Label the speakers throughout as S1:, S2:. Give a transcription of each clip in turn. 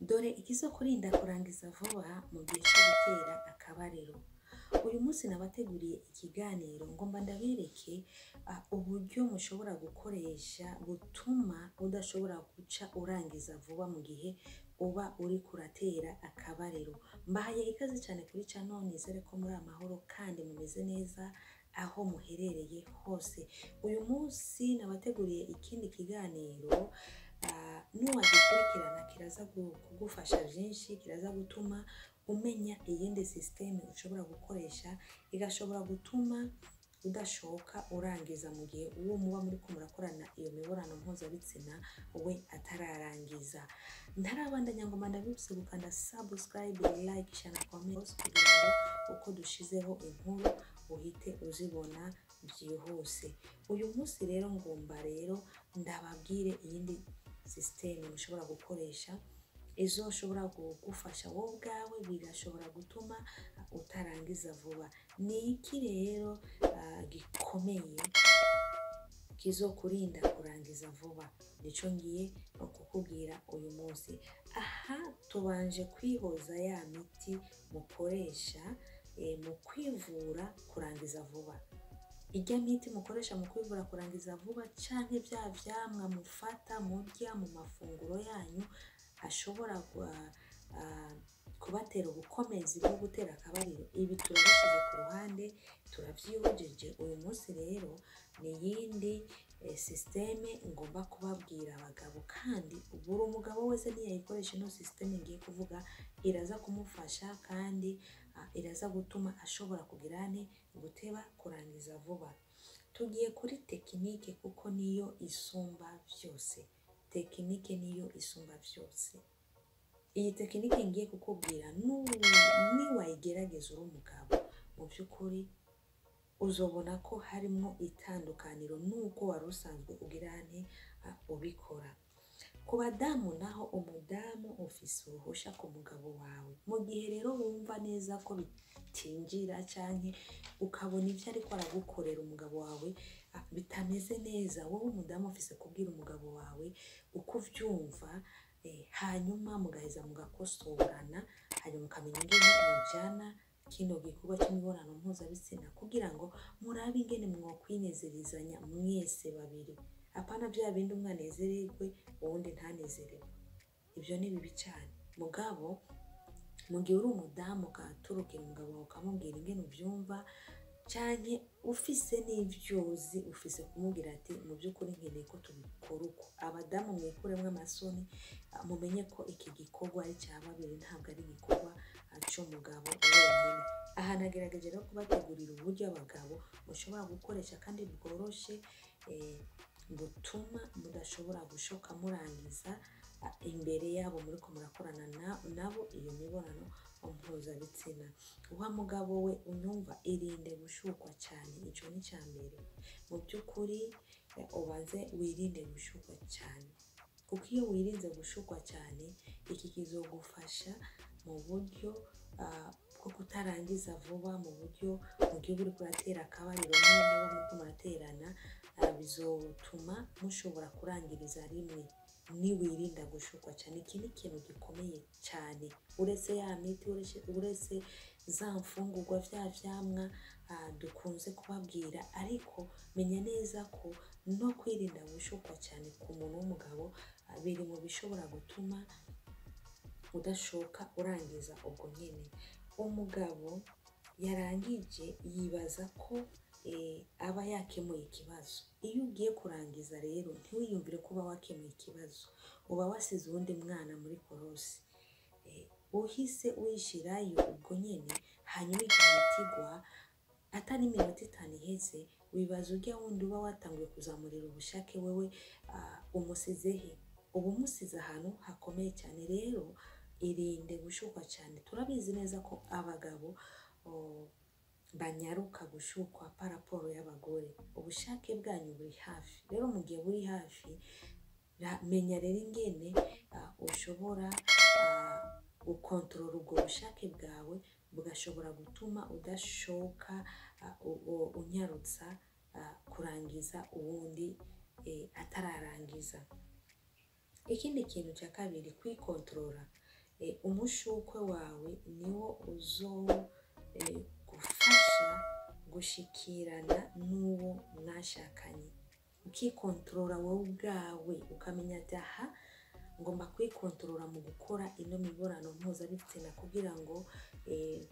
S1: dore ikizokurinda kurangiza vuba mu gihe cyo gutera akabariro uyu munsi nabateguriye ikiganiro ngomba ndabereke uh, uburyo mushobora gukoresha butuma udashobora guca urangiza vuba mu gihe uba uri kuratera akabariro mbahaye ikaze cyane kuri cano nizere ko muri amahoro kandi mumeze neza aho muherereye hose uyu munsi nabateguriye ikindi kiganiro uh, nuwagikurikirana kiraza kugufasha byinshi kiraza gutuma umenya iyindi sisiteme ushobora gukoresha igashobora gutuma udashoka urangiza mu gihe uwo muba muri ko murakorana iyo mibonano mpuzabitsina we atararangiza ntarabandanya ngo ndabibutse gukanda subscribe like share na comment kugira ngo uko dushizeho inkuru uhite uzibona byihuse uyu munsi rero ngomba rero ndababwire iyindi sisiteme mushobora gukoresha izo ushobora kugufasha wowe ubwawe bigashobora gutuma utarangiza vuba ni iki rero uh, gikomeye kizokurinda kurangiza vuba nico ngiye kukubwira uyu munsi aha tubanje kwihoza ya miti mukoresha e, mu kwivura kurangiza vuba ijya miti mukoresha mu kwivura kurangiza vuba canke bya vyamwa mufata murya mu mafunguro yanyu ashobora uh, kubatera ubukomezi bwo gutera akabariro ibi turabishyize ku ruhande turabyihojeje uyu munsi rero ni iyindi eh, sisiteme ngomba kubabwira abagabo kandi buri umugabo wese ntiyayikoresha ino sisiteme ngiye kuvuga iraza kumufasha kandi uh, iraza gutuma ashobora kugira ne guteba kurangiza vuba tugiye kuri tekinike kuko niyo isumba byose tekinike niyo isumba byose iyi tekinike ngiye kukubwira niwayigerageza uri umugabo mu by'ukuri uzobona ko harimo itandukaniro n'uko wari usanzwe ugirane ubikora ku badamu naho umudamu ufise uruhusha ku mugabo wawe mu gihe rero wumva neza ko bitinjira cyangwa ukabona ibyo ariko aragukorera umugabo wawe bitameze neza wowe umudamu ufise kubwira umugabo wawe uko ubyumva hanyuma mugaheza mugakosorana hanyuma mukamenya ingene mujyana kino gikorwa cy'imibonano mpuzabitsina kugira ngo murabe ingene mwokwinezerizanya mwese babiri apana bya bindi umwe anezererwe uwundi ntanezerewe ibyo ni bibi cyane mugabo mu gihe uri umudamu ugaturukira umugabo wawe ukamubwira ingene ubyumva cyane ufise n'ibyo uzi ufise kumubwira ati mu by'ukuri nkeneye ko tubikora uko abadamu mwikuremo amasoni mumenye ko iki gikorwa ari cya babiri ntabwo ari igikorwa cy'umugabo wenyine aha nagerageje rero kubategurira uburyo abagabo mushobora gukoresha kandi bworoshye butuma mudashobora gushoka murangiza imbere yabo muri ko murakorana nabo iyo mibonano mpuzabitsina wa mugabo we unyumva irinde gushukwa cyane icyo ni cya mbere mu by'ukuri ubanze wirinde gushukwa cyane kuko iyo wirinze gushukwa cyane iki kizogufasha mu buryo bwo kutarangiza vuba mu buryo mu gihe uri kuratera akabariro n'uwo muba muri muraterana bizotuma mushobora kurangiriza rimwe niwirinda gushukwa cyane iki ni ikintu gikomeye cyane uretse ya miti uretse za mfungurwa bya vyamwa dukunze kubabwira ariko menya neza ko no kwirinda gushukwa cyane ku muntu w'umugabo biri mu bishobora gutuma udashoka urangiza ubwo nyine umugabo yarangije yibaza ko aba yakemuye ikibazo iyo ugiye kurangiza rero ntiwiyumvire ko uba wakemuye ikibazo uba wasize uwundi mwana muri korosi uhise wishyirayo ubwo nyine hanyuma igihe itigwa atari iminota itanu iheze wibaza ujya wundi uba watanguye kuzamurira ubushake wewe umusize he uba umusize ahantu hakomeye cyane rero irinde gushukwa cyane turabizi neza ko abagabo banyaruka gushukwa paraporo y'abagore ubushake bwanyu buri hafi rero mu gihe buri hafi menya rero ingene ushobora gukontorora ubwo bushake bwawe bugashobora gutuma udashoka unyarutsa kurangiza uwundi atararangiza ikindi kintu cya kabiri kwikontorora eh, umushukwe wawe niwo uzo eh, gufasha gushikirana n'uwo mwashakanye ukikontorora wowe ubwawe ukamenya ati aha ngomba kwikontorora mu gukora ino mibonano mpuzabitsina kugira ngo eh,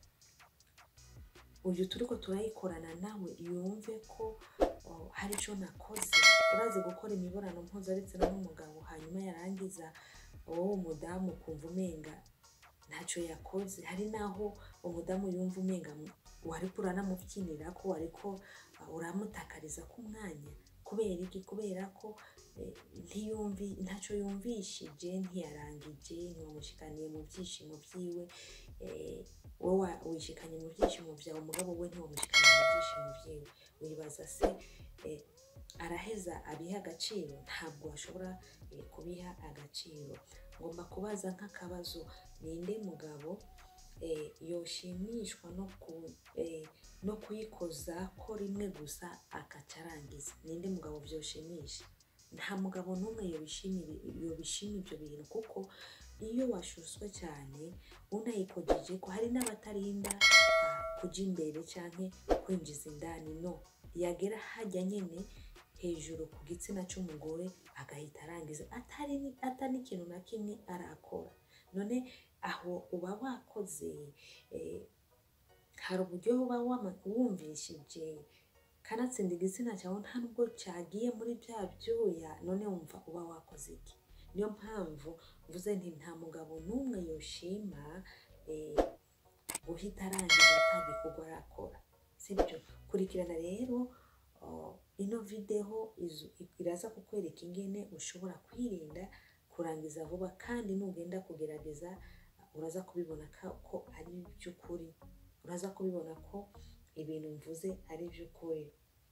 S1: uyu turiko turayikorana nawe yumve ko oh, hari ico nakoze urazi gukora imibonano mpuzabitsina n'umugabo hanyuma yarangiza wowe umudamu ukumva umenga ntacyo yakoze hari n'aho umudamu yumva umenga wariko uranamubyinira ko wariko uh, uramutakariza ku mwanya kubera iki kubera ko eh, ntiyumvi ntacyo yumvishije ntiyarangije ntiwamushikaniye mu byishimo byiwe eh, wowe wishikanye mu byishimo byawe umugabo we ntiwamushikanye mu byishimo byiwe wibaza se eh, araheza abiha agaciro ntabwo ashobora eh, kubiha agaciro ngomba kubaza nk'akabazo ninde mugabo eh, yoshimishwa no ku eh, no kuyikoza ko rimwe gusa akaca arangiza ninde mugabo byoshimisha nta mugabo n'umwe yobishimira yobishima ibyo bintu kuko iyo washuswe cyane unayikojeje ko hari n'abatarinda ah, kuja imbere canke kwinjiza indani no yagera hajya nyene hejuru ku gitsina c'umugore agahita arangiza atari atari n'ikintu na kimwe arakora none aho uba wakoze eh, hari uburyo uba wama- wumvishije kanatsinda igitsina cyawe nta nubwo cyagiye muri bya byuya none wumva uba wakoze iki niyo mpamvu mvuze nti nta mugabo n'umwe yoshima eh, guhita arangiza ata gikorwa arakora sibyo kurikirana rero oh, ino videwo izu- iraza kukwereka ingene ushobora kwirinda kurangiza vuba kandi nugenda kugerageza uraza kubibona ka- ko ari iby'ukuri uraza kubibona ko ibintu mvuze ari iby'ukuri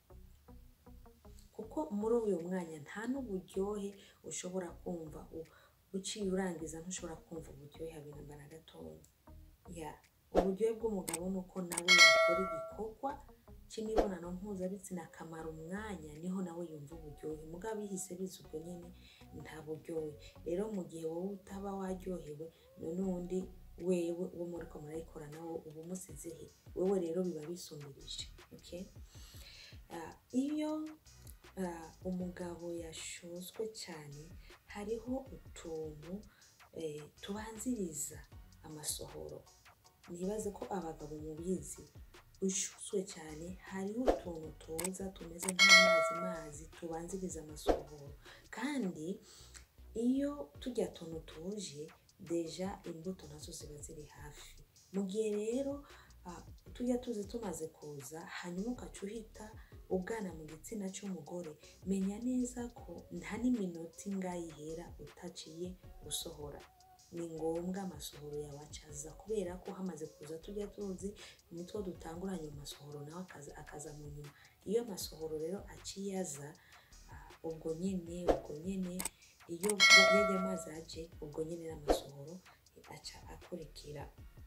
S1: kuko muri uyu mwanya nta n'uburyohe ushobora kumva u- uciye urangiza ntushobora kumva uburyohe habe namba na gatoya ya uburyohe bw'umugabo ni uko nawe yakora igikorwa cy'imibonano mpuzabitsina akamara umwanya niho nawe yumva uburyohe mugabo ihise biza ubwo nyine nta buryohe rero mu gihe wowe utaba waryohewe none uwundi wewe uwo muri ko murayikora nawe uba umusize he wowe rero biba bisumbirije okay? Ah, iyo ah, umugabo yashozwe cyane hariho utuntu eh, tubanziriza amasohoro nibaze ko abagabo mubizi ushuzwe cyane hariho utuntu tuza tumeze nk'amazi mazi tubanziriza amasohoro kandi iyo tujya tuntu tuje deja imbuto nazo ziba ziri hafi mu gihe rero ah, tujya tuzi tumaze kuza hanyuma ugaca uhita ugana mu gitsina cy'umugore menya neza ko nta n'iminota ingahe ihera utaciye gusohora ni ngombwa amasohoro yawe acaza kubera ko hamaze kuza tujya tuzi nitwo dutanguranye mu masohoro nawe akaza, akaza mu nyuma iyo amasohoro rero aciye aza ah, ubwo nyine ubwo nyine iyo yajya amazi aje ubwo nyine n'amasohoro aca akurikira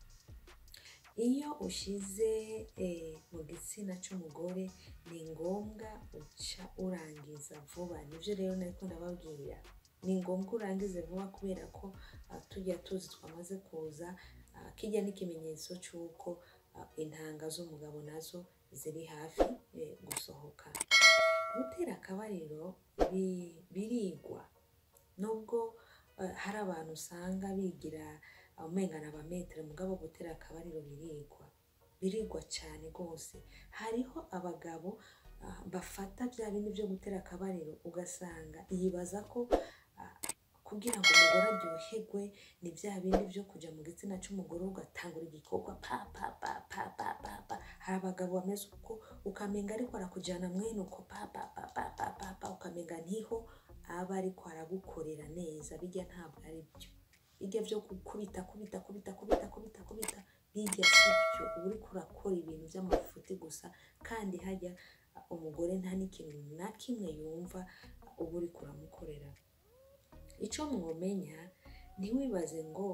S1: iyo ushize eh, mu gitsina cy'umugore ni ngombwa uca urangiza vuba nibyo rero nariko ndababwira ni ngombwa urangize vuba kubera ko ah, tujya tuzi twamaze kuza ah, kijya n'ikimenyetso cy'uko ah, intanga z'umugabo nazo ziri hafi eh, gusohoka gutera akabariro bi- birigwa nubwo eh, hari abantu usanga bigira umenga ni abametero mugabo gutera akabariro birigwa birigwa cyane rwose hariho abagabo ah, bafata bya bindi byo gutera akabariro ugasanga yibaza ko ah, kugira ngo umugore aryoherwe ni bya bindi byo kujya mu gitsina cy'umugore ugatangura igikorwa pa pa pa pa pa pa pa hari abagabo bameze uko ukamenga ariko arakujyana mwene uko pa pa pa pa pa pa pa ukamenga ntiho aba ariko aragukorera neza bijya ntabwo ari byo bijya byo gukubita kubita kubita kubita kubita kubita bijya si byo uba uriko urakora ibintu by'amafuti gusa kandi hajya uh, umugore nta n'ikintu na kimwe yumva uh, uba uriko uramukorera icyo mwomenya ntiwibaze ngo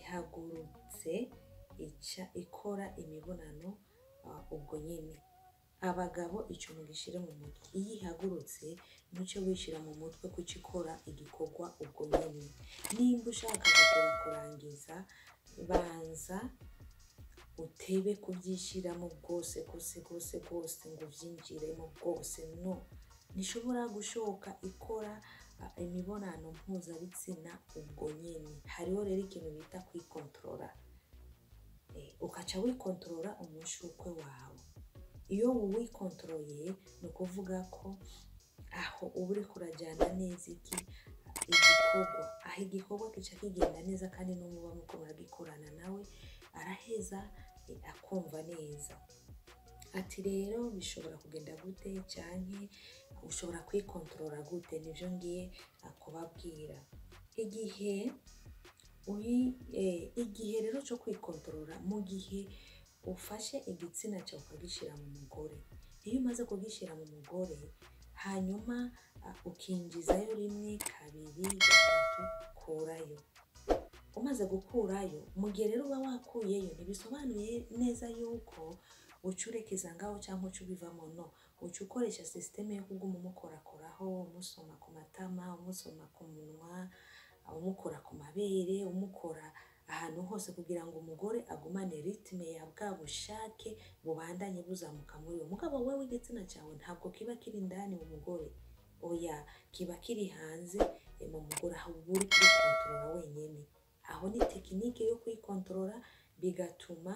S1: ihagurutse ica ikora imibonano uh, ubwo nyine abagabo ico mugishire mu mutwe iyo ihagurutse ntuce wishira mu mutwe kuca ikora igikorwa ubwo nyene nimba ushaka kugera kurangiza banza utebe kubyishiramo bwose rwose rwose rwose ngo uvyinjiremo bwose no ntishobora gushoka ikora ah, imibonano mpuzabitsina ubwo nyene hariho rero ikintu bita kwikontorora Eh, ukaca wikontorora umushukwe wawe iyo wikontororeye ni ukuvuga ko aho uba uriko urajyana neza iki igikorwa aho igikorwa kica kigenda neza kandi n'umuba muko muragikorana nawe araheza eh, akumva neza ati rero bishobora kugenda gute canke ushobora kwikontorora gute nivyo ngiye ah, kubabwira igihe uri eh, igihe rero cyo kwikontorora mu gihe ufashe igitsina cyawe ukagishyira mu mugore iyo umaze kugishyira mu mugore hanyuma ah, ukinjizayo rimwe kabiri gatatu kurayo umaze gukurayo mu gihe rero uba wakuyeyo ntibisobanuye neza yuko uca urekeza ngaho cyangwa uca ubivamo no uca ukoresha sisiteme yo kuguma umukorakoraho umusoma ku matama umusoma ku munwa umukora ku mabere umukora ahantu hose kugira ngo umugore agumane ritme ya bwa bushake bubandanye buzamuka muri we mugabo wewe igitsina cyawe ntabwo kiba kiri indani mu mugore oya kiba kiri hanze eh, mu mugore aho uba uri kurikontorora wenyine aho ni tekinike yo kwikontorora bigatuma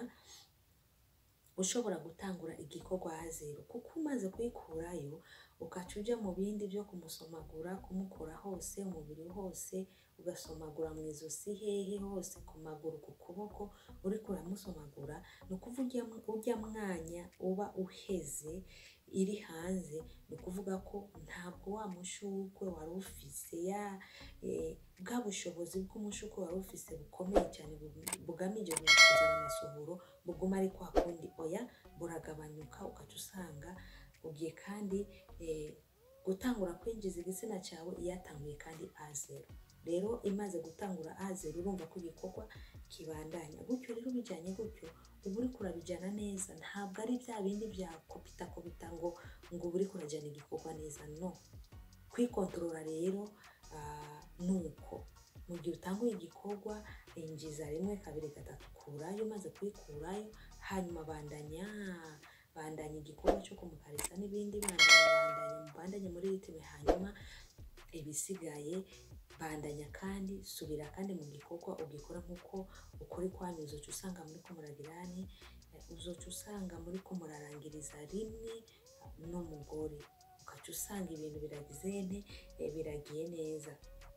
S1: ushobora gutangura igikorwa ha zero kuko umaze kuyikurayo ugaca uja mu bindi byo kumusomagura kumukora hose umubiri hose ugasomagura mu izosi hehe hose ku maguru ku kuboko uriko uramusomagura ni ukuvuga ujya- ujya mwanya uba uheze iri hanze ni ukuvuga ko ntabwo wa mushurwe wari ufise ya eh, bwa bushobozi bw'umushurwe wari ufise bukomeye cyane bu- bugamije kuzana amasohoro buguma ari kwa kundi oya buragabanyuka ugaca usanga ugiye kandi eh, gutangura kwinjiza igitsina cyawe yatanguye kandi a zero rero imaze gutangura a zero urumva ko igikorwa kibandanya gutyo rero bijyanye gutyo uba uri kurabijyana neza ntabwo ari bya bindi bya kopita kopita ngo ngo uba uri kurajyana igikorwa neza no kwikontorora rero ah, ni uko mu gihe utanguye igikorwa injiza rimwe kabiri gatatu kurayo umaze kuyikurayo hanyuma bandanya bandanya igikorwa cyo kumukarisa n'ibindi bandanya bandanya mubandanye muri ritime hanyuma ibisigaye bandanya kandi subira kandi mu gikorwa ugikora nk'uko ukora ikwanyu uzoca usanga muri ko muragirane uzoca usanga muri ko murarangiriza rimwe n'umugore ugaca usanga ibintu biragize nte eh, biragiye neza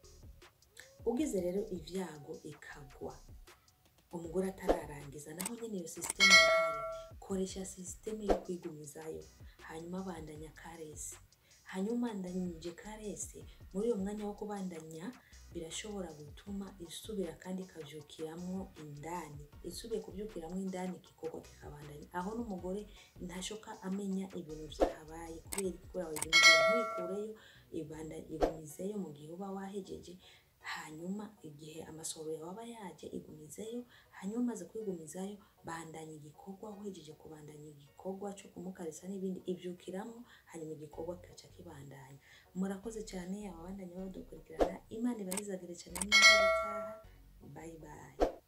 S1: ugize rero ibyago ikagwa umugore atararangiza naho nyine iyo sisiteme irahari koresha sisiteme yo kwigumizayo hanyuma bandanya karesi hanyuma bandanyije karesi muri uwo mwanya wo kubandanya birashobora gutuma isubira kandi ikabyukiramo indani isubiye kubyukiramo indani igikorwa kikabandanya aho n'umugore ntashoka amenya ibintu byahabaye kubera ikora wayigejeje ntuyikureyo ibanda igumizeyo mu gihe uba wahejeje hanyuma igihe amasohoro yawe aba yaje igumizeyo hanyuma umaze kwigumizayo bandanya igikorwa uhejeje kubandanya igikorwa cyo kumukarisa n'ibindi ibyukiramo hanyuma igikorwa kigaca kibandanya murakoze cyane ababandanya badukurikirana imana ibahizagire cyane n'aho gutaha bayi bayi